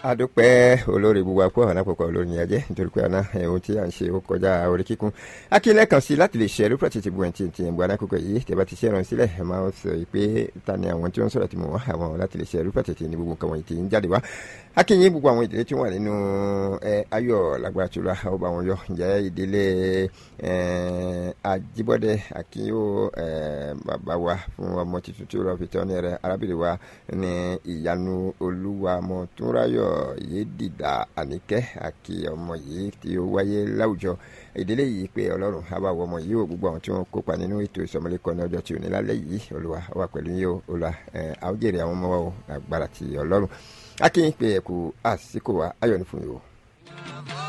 adúpẹ́ olórí gbogbo àpò àwọn àpòpọ̀ olórí yẹn jẹ́ nítorí pé àná ohun tí à ń ṣe ó kọjá orí kíkún akílẹ̀ kan sí láti lè ṣe ẹrú pẹ̀tì ti bu ẹ̀ǹtì ti ẹ̀ǹgbọ́n anákòókò yìí tẹ̀bá ti ṣe ẹran sílẹ̀ ẹ̀ máa sọ pé ta ni àwọn tí wọ́n sọ̀rọ̀ tí mo wá àwọn láti lè ṣe ẹrú pẹ̀tì ti ní gbogbo nǹkan wọ̀nyí ti ń jáde wá akínyìn gbogbo àwọn ìdílé tí wọ́n wà nínú ayọ̀ lágbára tula ọba àwọn yọ ǹjẹ́ ìdílé Ajíbọ́dé Akínyó bàbá wa fún ọmọ tuntun tí ó lọ fi tọ́ ní rẹ arábìnrin wa ní ìyanu olúwa mọ̀túnráyọ̀ yédìdà àníkẹ́ àkí ọmọ yìí tí ó wáyé láwùjọ ìdílé yìí pé ọlọ́run àbáwọ̀ ọmọ yìí ò gbogbo àwọn tí wọ́n kópa nínú ètò ìsọmọlẹ́kọ ní ọjọ́ tí ò ní lálẹ́ yìí olúwa wà pẹ̀lú yìí o olúwa àwòjèrè àwọn ọmọ wa o agbára ti ọlọ́run akínyìn pé ẹ̀kú àsìkò wa ayọ̀ ní fún yìí o.